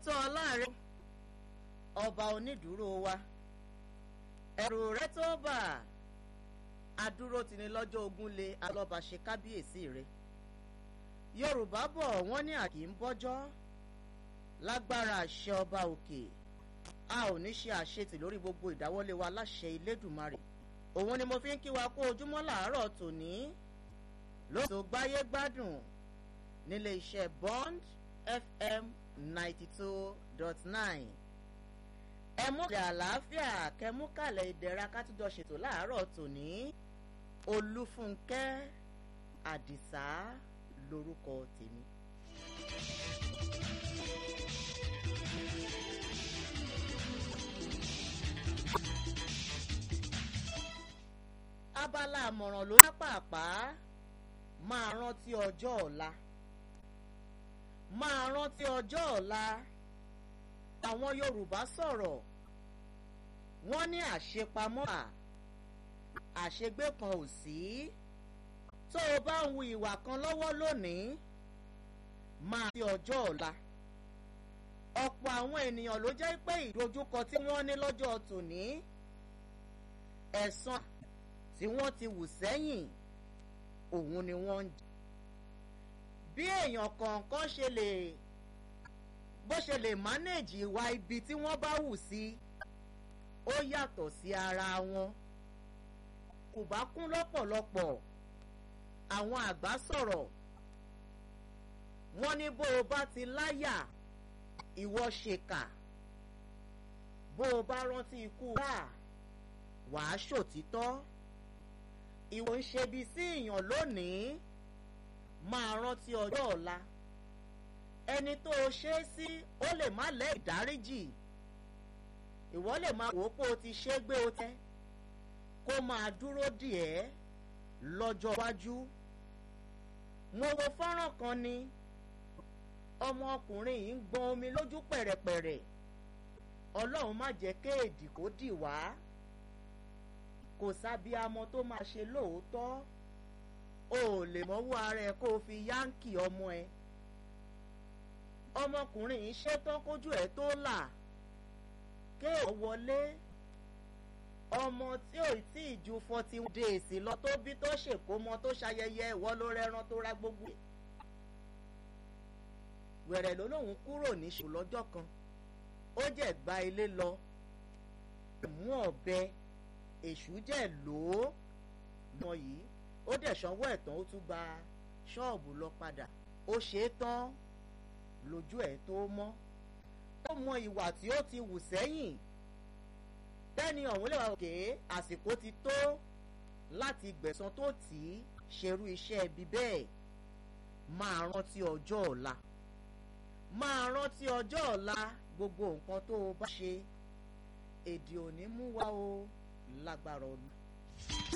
tọ́ ọ láàrin ọba onídùúró wa ẹ̀rù rẹ tó bà adúró tini lọ́jọ́ ogun lé alọ́ba ṣe kábíyèsí rẹ yorùbá bọ̀ wọ́n ní àkì ń bọ́jọ́ lágbára àṣẹ ọba òkè a ò ní ṣe àṣetì lórí gbogbo ìdáwọ́lé wa láṣẹ ilédùmarè òun ni mo fi ń kí wa kó ojúmọ́ làárọ̀ tòní lóṣù gbáyé gbádùn nílé iṣẹ́ bond fm ninety two dot nine ẹ mú ìdè àlàáfíà kẹmú kàlẹ̀ ìdẹ̀ra kátújọ ṣètò láàárọ̀ tòní olúfúnkẹ́ àdìsá lórúkọ tèmi. abala àmọ̀ràn ló pápápá máa rántí ọjọ́ ọ̀la máa rántí ọjọ́ ọ̀la àwọn yorùbá sọ̀rọ̀ wọ́n ní àṣepamọ́ à àṣegbé kan ò sí tó o bá ń hu ìwà kan lọ́wọ́ lónìí máa fi ọjọ́ ọ̀la ọ̀pọ̀ àwọn ènìyàn ló jẹ́ pé ìdojúkọ tí wọ́n ní lọ́jọ́ tòní ẹ̀san tí wọ́n ti wù sẹ́yìn òun ni wọ́n ń jẹ bí èèyàn kọ̀ọ̀kan ṣe lè bó ṣe lè mánéèjì ìwà ibi tí wọ́n bá wù sí ó yàtọ̀ sí ara wọn kò bá kún lọ́pọ̀lọpọ̀ àwọn àgbà sọ̀rọ̀ wọ́n ní bó o bá ti láyà ìwọ ṣèkà bó o bá rántí ikú rà wàá ṣòtítọ́ ìwọ ń ṣebi sí èèyàn lónìí máa rántí ọjọ́ ọ̀la ẹni tó o ṣe é sí ó lè má lẹ́ ìdáríjì ìwọ lè máa wò ó pé o ti ṣe é gbé o tẹ́ kó máa dúró dì ẹ́ lọ́jọ́ iwájú mo wo fọ́nrán kan ni ọmọkùnrin yìí ń gbọ́n omi lójú pẹ̀rẹ̀pẹ̀rẹ̀ ọlọ́run má jẹ́ kéèdì kó dì wá kò sábíamọ tó máa ṣe lóòótọ́ o ò lè mọ́wọ́ ara ẹ kó o fi yáǹkì ọmọ ẹ ọmọkùnrin yìí ṣetán kójú ẹ tó là kéèyàn wọlé ọmọ tí ò tí ì ju forty days lọ tó bí tó ṣèkómọ tó ṣayẹyẹ ìwọ ló rẹran tó ra gbogbo ẹ wẹ̀rẹ̀ ló lóun kúrò ní ṣù lọ́jọ́ kan ó jẹ́ gba ilé lọ mú ọ̀bẹ èṣù jẹ́ lòó mọ yìí ó dẹ̀ sanwó ẹ̀tàn ó tún gba ṣọ́ọ̀bù lọ padà ó ṣe é tán lójú ẹ̀ tó mọ́ ó mọ ìwà tí ó ti wù sẹ́yìn bẹ́ẹ̀ni ọ̀hún lè wá òkè àsìkò ti tó láti gbẹ̀san tó tì í ṣerú iṣẹ́ ibi bẹ́ẹ̀ máa rántí ọjọ́ ọ̀la máa rántí ọjọ́ ọ̀la gbogbo nǹkan tó o bá ṣe èdè òní mú wá o lágbára ọdún.